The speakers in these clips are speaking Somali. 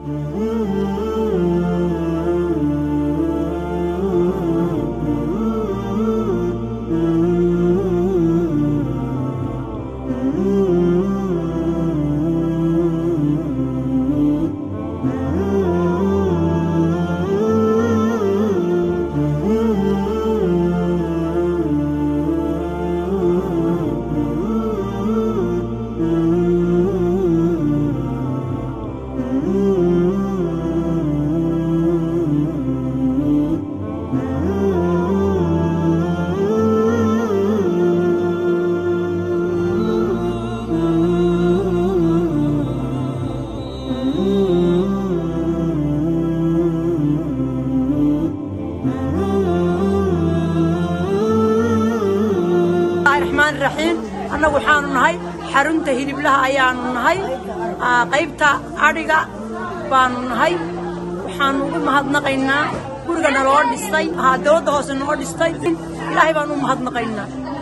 raxmaan raxiim annagu waxaanu nahay xarunta hiliblaha ayaanu nahay qaybta adhiga baanu nahay waxaanu ugu mahadnaqaynaa guriga naloo dhistay dowladda hoose noo dhistay ilaahay baanu u mahadnaqaynaa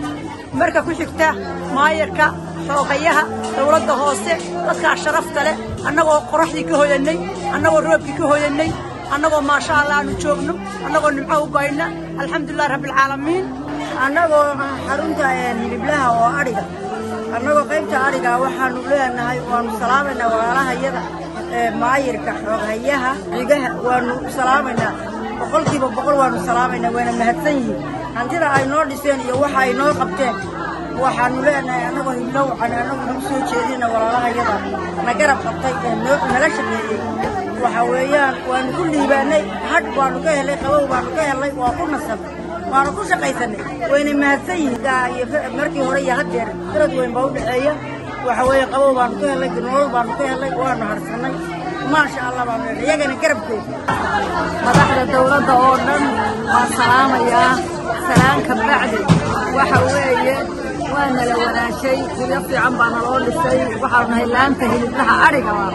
marka ku xigta maayarka xoogayaha dowladda hoose dadkaa sharafta leh annagoo qoraxdii ka hoyannay annagoo roobkii ka hoyannay annagoo maasha allah aanu joogno annagoo nimco u bayna alxamdulilah rabbialcaalamiin annagoo xarunta hiliblaha oo adhiga annagoo qaybta adhiga waxaanu leenahay waanu salaamaynaa walaalahayada maayirka xooghayaha cigaha waanu salaamaynaa boqolkiiba boqol waanu salaamaynaa wayna mahadsan yihiin hantida ay noo dhiseen iyo waxa ay noo qabteen waxaanu leenahay annagoo hiblo wacan annagu nagu soo jeedina walaalahayada na garab qabtay ee nala shaqeeyey waxa weeyaan waanu ku liibaanay hadh waanu ka helay qabow baanu ka helay waa ku nasabnay waanu ku shaqaysanay wayna mahadsan yihiin markii hore iyo haddeer darad weyn baa u dhexeeya waxa weeye qabow baanu ka helay nolol baanu ka helay waanu harsannay maasha allah baanu helay iyagana garabkooda madaxda dawladda oo dhan waan salaamayaa salaanka bacdi waxa weeye waa nala wanaashay hiyo fiican baa naloo dhisay waxaanu nahay laanta hiliblaha adhiga waa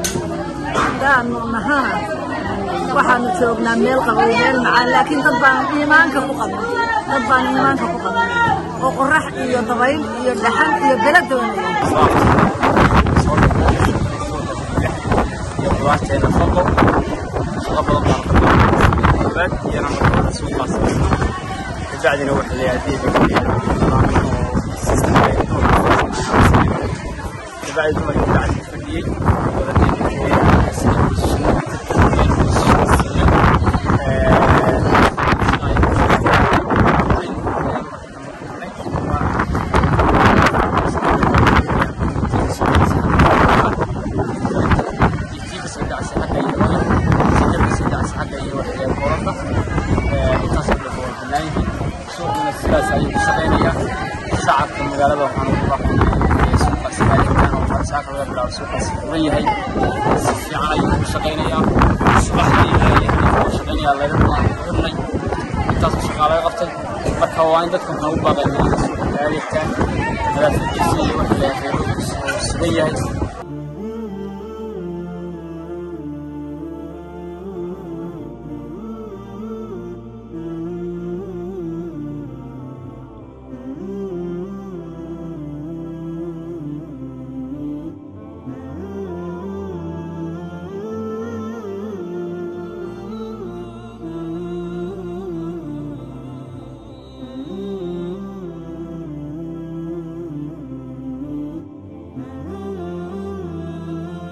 haddaanu nahana waxaanu joognaa meel qabow meel macaan laakiin dad baan iimaanka ku qabnay dad baan iimaanka ku qabnay oo qorax iyo dabayl iyo dhaxan iyo bela doonaya qudaarteeda faqo shaqo badan baan qabnaa iyana markaa suuqaas kabacdina waxa la yidhahdee kabacdi dumarkii bacdi fadhiyey shacabka magaalada waxaan ugu baaqaynaa suuqaas maalikan oo farsaaka laga bilaabo suuqaas furan yahay si fiican ayuu ugu shaqaynayaa subaxdii ayuu shaqaynayaa laga xirnay intaasoo shaqaa laga qabtay marka waa in dadka waxaan ugu baaqaynaa inay suuqa ka adeegtaan nadaafadiisa iyo waxa la sugan yahay